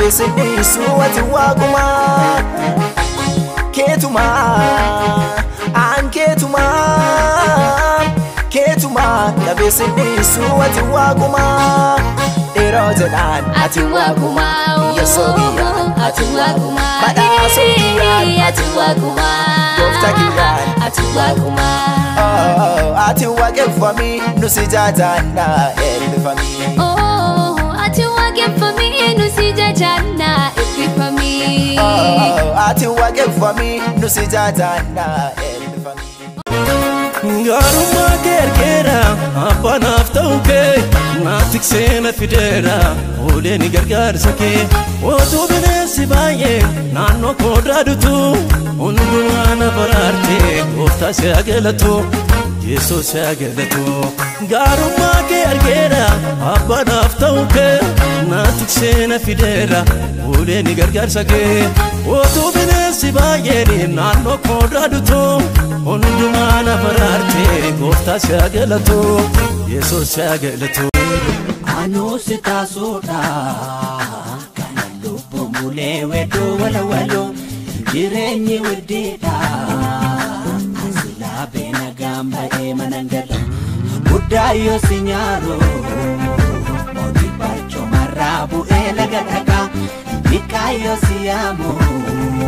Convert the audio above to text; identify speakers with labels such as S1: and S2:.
S1: dhabeessi dhiisu ati waaquma keetuma aan keetuma keetuma dhabeessi dhiisu ati waaquma dheeroo jedhaan
S2: Ati waaquma
S1: yeessoo kiyyaan
S2: Ati waaquma
S1: badhaasoo kiyyaan
S2: Ati waaquma
S1: Gooftaa kiyyaan.
S2: Ati waaquma
S1: Oh, ati waaqeffamii nu si jaajanna eebbifamii.
S2: Oh, ati waaqeffamii nu si jajanna eebbifamii.
S1: Oh, ati waaqeffamii nu si jaajanna eebbifamii.
S3: Gaarummaa kee argeera abbanaaf ta'u kee naaf tiksee na fideera oolee ni gargaarsa kee otuu bineensi baay'ee naannoo koo dhaadutu hundumaa na baraarte gooftaa si agalatu yesuus si agalatu gaarummaa kee argeera abbanaaf ta'u kee naaf tiksee na fideera oolee ni gargaarsa kee otuu bineensi baay'een naannoo koo dhaadutu hundumaa na baraarte gooftaa si agalatu yesuus si agalatu.
S4: Anuusi taasuudha kana lubbu mulee wedduu walawaloo jireenyi widdiidha asilaa beena gaamba'ee manangala guddaa yoo si nyaaru mootii barcoomarraa bu'ee laga dhagaa biqaa yoo si yaamu